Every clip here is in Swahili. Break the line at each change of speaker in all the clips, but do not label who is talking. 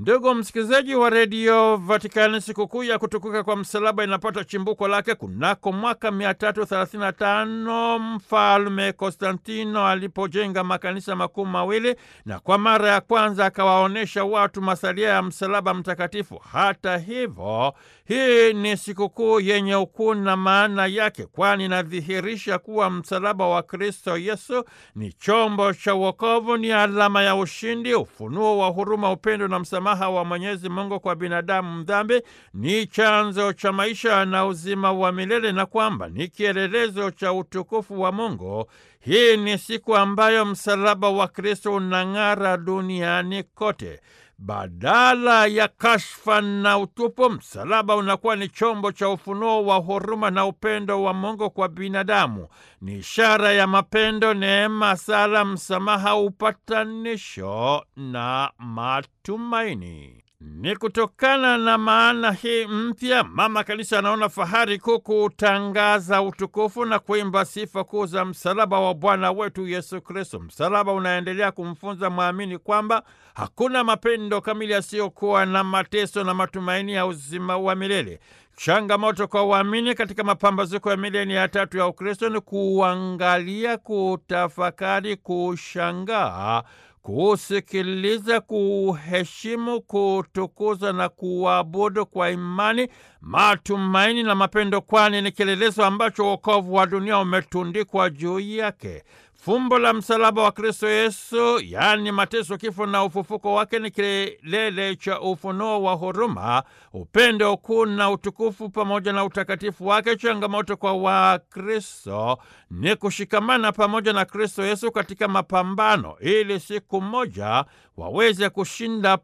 Ndugu msikilizaji wa redio Vatikani, sikukuu ya kutukuka kwa msalaba inapata chimbuko lake kunako mwaka 335 mfalme Konstantino alipojenga makanisa makuu mawili na kwa mara ya kwanza akawaonyesha watu masalia ya msalaba mtakatifu. Hata hivyo, hii ni sikukuu yenye ukuu na maana yake, kwani inadhihirisha kuwa msalaba wa Kristo Yesu ni chombo cha wokovu, ni alama ya ushindi, ufunuo wa huruma, upendo na msamaha wa Mwenyezi Mungu kwa binadamu mdhambi, ni chanzo cha maisha na uzima wa milele, na kwamba ni kielelezo cha utukufu wa Mungu. Hii ni siku ambayo msalaba wa Kristo unang'ara duniani kote. Badala ya kashfa na utupu, msalaba unakuwa ni chombo cha ufunuo wa huruma na upendo wa Mungu kwa binadamu. Ni ishara ya mapendo, neema, sala, msamaha, upatanisho na matumaini. Ni kutokana na maana hii mpya, Mama Kanisa anaona fahari kuu kutangaza utukufu na kuimba sifa kuu za msalaba wa Bwana wetu Yesu Kristo. Msalaba unaendelea kumfunza mwamini kwamba hakuna mapendo kamili yasiyokuwa na mateso na matumaini ya uzima wa milele. Changamoto kwa waamini katika mapambazuko ya milenia ya tatu ya Ukristo ni kuangalia, kutafakari, kushangaa kusikiliza, kuheshimu, kutukuza na kuabudu kwa imani, matumaini na mapendo, kwani ni kielelezo ambacho wokovu wa dunia umetundikwa juu yake. Fumbo la msalaba wa Kristo Yesu, yaani mateso, kifo na ufufuko wake, ni kilele cha ufunuo wa huruma, upendo, ukuu na utukufu pamoja na utakatifu wake. Changamoto kwa Wakristo ni kushikamana pamoja na Kristo Yesu katika mapambano, ili siku moja waweze kushinda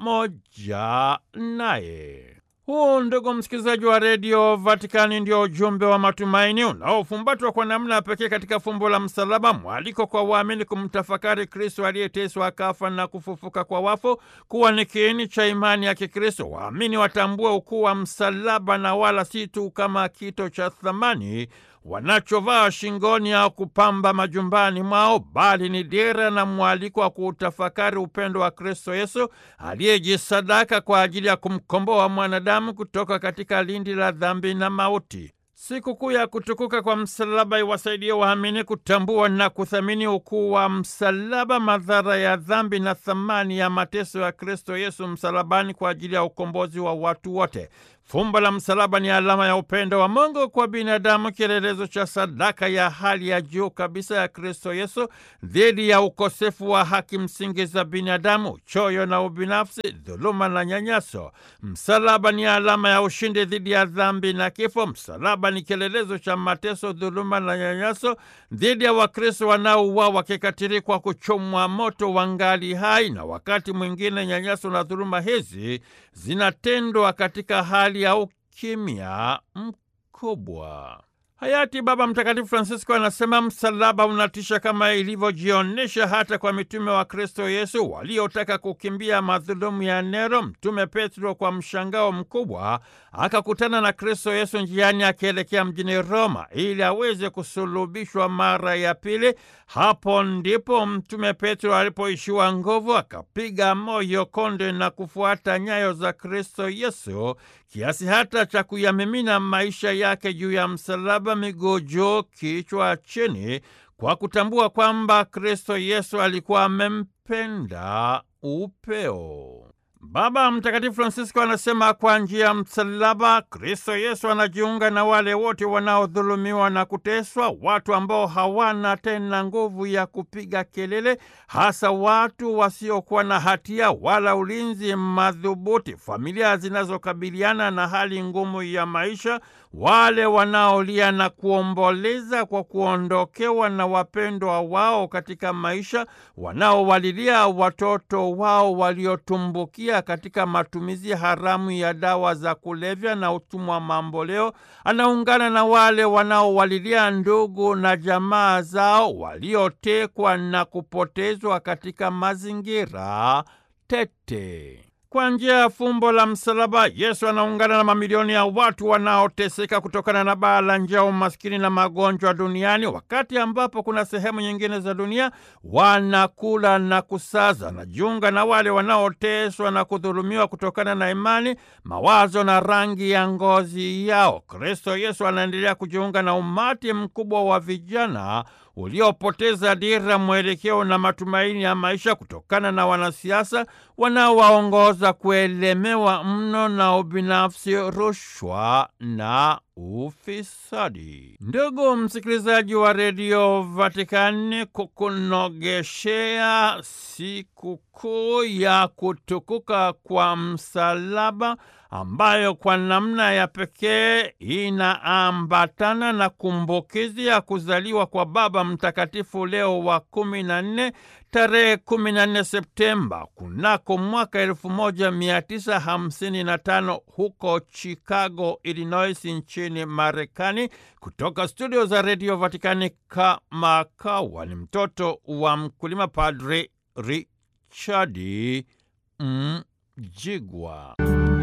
pamoja naye. Huu, ndugu msikilizaji wa redio Vatikani, ndio ujumbe wa matumaini unaofumbatwa kwa namna ya pekee katika fumbo la msalaba, mwaliko kwa waamini kumtafakari Kristo aliyeteswa akafa na kufufuka kwa wafu kuwa ni kiini cha imani ya Kikristo. Waamini watambue ukuu wa msalaba na wala si tu kama kito cha thamani wanachovaa shingoni au kupamba majumbani mwao, bali ni dira na mwaliko wa kuutafakari upendo wa Kristo Yesu aliyejisadaka kwa ajili ya kumkomboa mwanadamu kutoka katika lindi la dhambi na mauti. Sikukuu ya kutukuka kwa msalaba iwasaidie waamini kutambua na kuthamini ukuu wa msalaba, madhara ya dhambi na thamani ya mateso ya Kristo Yesu msalabani kwa ajili ya ukombozi wa watu wote. Fumbo la msalaba ni alama ya upendo wa Mungu kwa binadamu, kielelezo cha sadaka ya hali ya juu kabisa ya Kristo Yesu dhidi ya ukosefu wa haki msingi za binadamu, choyo na ubinafsi, dhuluma na nyanyaso. Msalaba ni alama ya ushindi dhidi ya dhambi na kifo. Msalaba ni kielelezo cha mateso, dhuluma na nyanyaso dhidi ya Wakristo wanaouawa kikatili kwa kuchomwa moto wangali hai, na wakati mwingine nyanyaso na dhuluma hizi zinatendwa katika hali ya ukimya mkubwa. Hayati Baba Mtakatifu Francisco anasema msalaba unatisha kama ilivyojionyesha hata kwa mitume wa Kristo Yesu waliotaka kukimbia madhulumu ya Nero. Mtume Petro kwa mshangao mkubwa akakutana na Kristo Yesu njiani akielekea mjini Roma ili aweze kusulubishwa mara ya pili. Hapo ndipo Mtume Petro alipoishiwa nguvu, akapiga moyo konde na kufuata nyayo za Kristo Yesu kiasi hata cha kuyamimina maisha yake juu ya msalaba, miguu juu, kichwa chini, kwa kutambua kwamba Kristo Yesu alikuwa amempenda upeo. Baba Mtakatifu Francisco anasema kwa njia ya msalaba Kristo Yesu anajiunga na wale wote wanaodhulumiwa na kuteswa, watu ambao hawana tena nguvu ya kupiga kelele, hasa watu wasiokuwa na hatia wala ulinzi madhubuti, familia zinazokabiliana na hali ngumu ya maisha, wale wanaolia na kuomboleza kwa kuondokewa na wapendwa wao katika maisha, wanaowalilia watoto wao waliotumbukia katika matumizi haramu ya dawa za kulevya na utumwa mamboleo. Anaungana na wale wanaowalilia ndugu na jamaa zao waliotekwa na kupotezwa katika mazingira tete. Kwa njia ya fumbo la msalaba, Yesu anaungana na mamilioni ya watu wanaoteseka kutokana na baa la njaa, umaskini na magonjwa duniani, wakati ambapo kuna sehemu nyingine za dunia wanakula na kusaza. Anajiunga na wale wanaoteswa na kudhulumiwa kutokana na imani, mawazo na rangi ya ngozi yao. Kristo Yesu anaendelea kujiunga na umati mkubwa wa vijana uliopoteza dira, mwelekeo na matumaini ya maisha kutokana na wanasiasa wanaowaongoza kuelemewa mno na ubinafsi, rushwa na ufisadi. Ndugu msikilizaji wa redio Vatikani, kukunogeshea sikukuu ya kutukuka kwa msalaba ambayo kwa namna ya pekee inaambatana na kumbukizi ya kuzaliwa kwa Baba Mtakatifu Leo wa kumi na nne tarehe kumi na nne Septemba kunako mwaka elfu moja mia tisa hamsini na tano huko Chicago, Illinois nchini Marekani. Kutoka studio za redio Vatikani, kama kawa ni mtoto wa mkulima, Padre Richadi Mjigwa.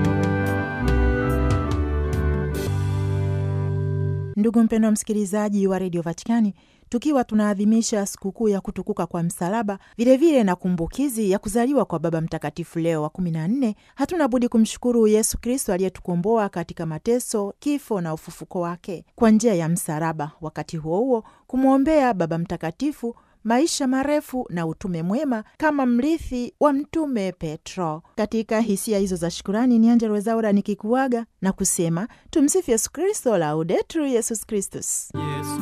Ndugu mpendwa msikilizaji wa redio Vatikani, tukiwa tunaadhimisha sikukuu ya kutukuka kwa msalaba, vilevile na kumbukizi ya kuzaliwa kwa Baba Mtakatifu Leo wa kumi na nne, hatuna budi kumshukuru Yesu Kristo aliyetukomboa katika mateso, kifo na ufufuko wake kwa njia ya msalaba. Wakati huo huo kumwombea Baba Mtakatifu maisha marefu na utume mwema kama mrithi wa Mtume Petro. Katika hisia hizo za shukurani, ni Angella Rwezaura nikikuaga na kusema tumsifu Yesu Kristo, laudetur Yesus Kristus.
Yes.